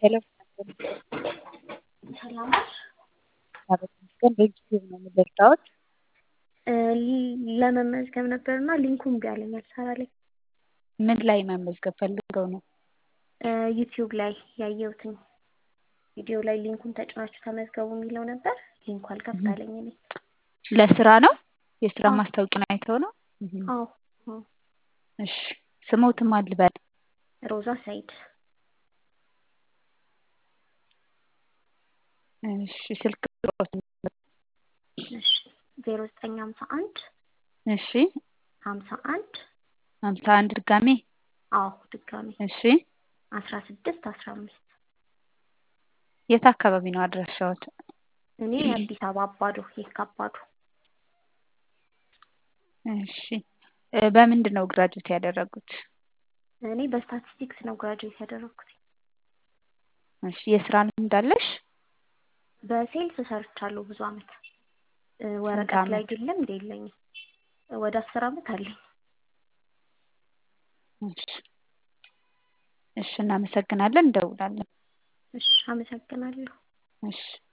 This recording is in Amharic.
ሄሎ ሰላም ነሽ? እግዚአብሔር ይመስገን። በዩቲዩብ ነው የምደርዳዎት? ለመመዝገብ ነበርና ሊንኩ እምቢ አለኝ አልሰራልኝ። ምን ላይ መመዝገብ ፈልገው ነው? ዩቲዩብ ላይ ያየሁትኝ ቪዲዮ ላይ ሊንኩን ተጭናችሁ ተመዝገቡ የሚለው ነበር። ሊንኩ አልከፍት አለኝ እኔ። ለስራ ነው? የስራ አዎ። ማስታወቂያ አይተው ነው? አዎ አዎ። እሺ ስሞትም አልበል ሮዛ ሰይድ እሺ ስልክ ቁጥሮት እሺ ዜሮ ዘጠኝ ሀምሳ አንድ እሺ ሀምሳ አንድ ሀምሳ አንድ ድጋሜ አዎ ድጋሜ እሺ አስራ ስድስት አስራ አምስት የት አካባቢ ነው አድራሻዎት? እኔ አዲስ አበባ አባዶ የካ አባዶ እሺ እ በምንድን ነው ግራጁዌት ያደረጉት? እኔ በስታቲስቲክስ ነው ግራጁዌት ያደረኩት። እሺ የስራ ልምድ አለሽ? በሴልስ ሰርቻለሁ ብዙ አመት እ ወረቀት ላይ አመት? ግን ልምድ የለኝም። ወደ አስር አመት አለኝ። እሺ እሺ እናመሰግናለን። እንደውላለን። እሺ አመሰግናለሁ። እሺ